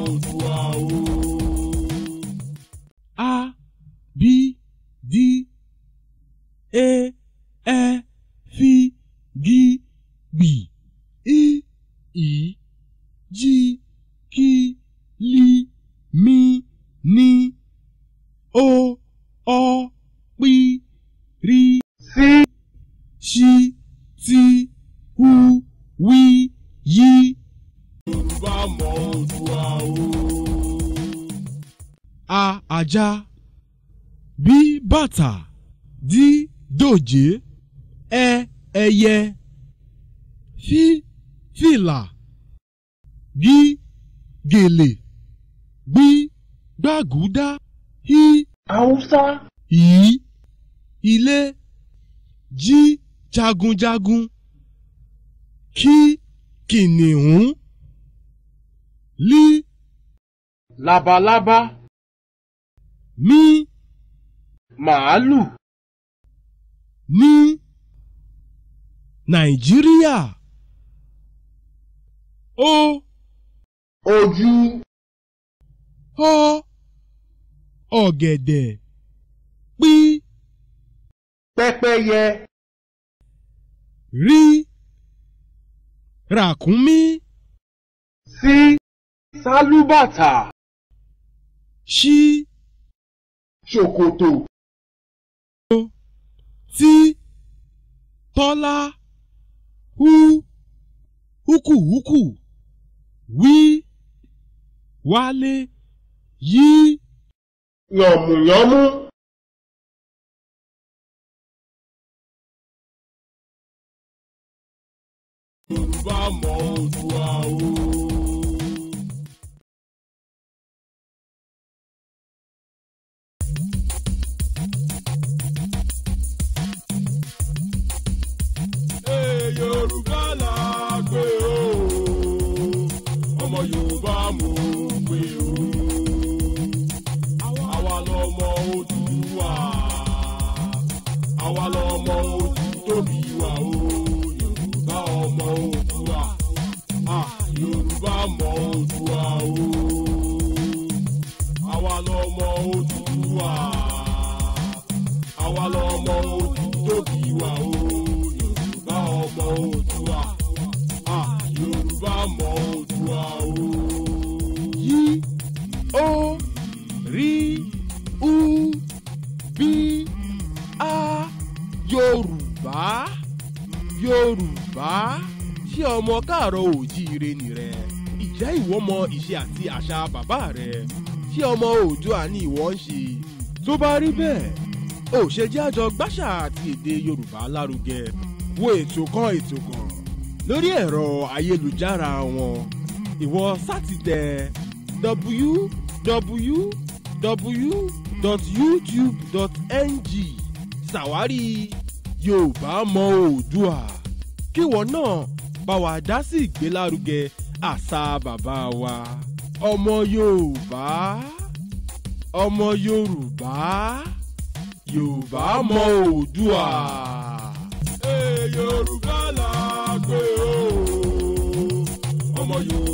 Oòduà o. A B D E Ẹ F G B I I J K L M N O Ọ P R sí Ṣ T U Wí Yí. Yorùbá mọ Oòduà o. A ajá B bàtà D dòjé Ẹ ẹyẹ F fìlà G gèlè Gb gbàgúdá H Haúsá. ì ilé J jagunjagun K kìnìún L Labalábá. M Màálù. ní nàìjíríà ó Ojú. ọ ọ̀gẹ̀dẹ̀ pí Pẹ́pẹ́yẹ. rí ràkúnmí sí sálúbàtà. ṣí Ṣòkòtò. tí tọ́lá hú húkúhúkú wí wálé yí Yànmùyánmú. Yorùbá mọ Oòduà o. Ee, Yorùbá là gbé o, ọmọ Yorùbá mò ń gbé o. Àwa lọmọ Oòduà, àwa lọmọ ojú tóbi wa o. Yorùbá ọmọ Oòduà, ah, Yorùbá mọ Oòduà o. Àwa lọmọ Oòduà, àwa lọmọ ojú tóbi wa o. Yorùbá ọmọ Oòduà, ah, Yorùbá mọ Oòduà o. yí ó rí ú bí a yorùbá yorùbá ṣé ọmọ káàárọ̀ òjíire nìrẹ ìjẹ́ ìwọ mọ ìṣe àti àṣà bàbá rẹ ṣé ọmọ oòduà ni ìwọ ń ṣe tó bá rí bẹ́ẹ̀ ò ṣe jẹ́ àjọ gbàṣà àti èdè yorùbá lárugẹ wo ètò kan ètò kan lórí ẹ̀rọ ayélujára wọn ìwọ sátidẹ www.youtube.ng ṣàwárí yorùbá mọ oòdùà kíwọ náà bá wa dá sí ìgbélárugẹ àṣà bàbá wa ọmọ yorùbá ọmọ yorùbá yorùbá mọ oòdùà. Ee, Yorùbá là gbé o, ọmọ Yorùbá.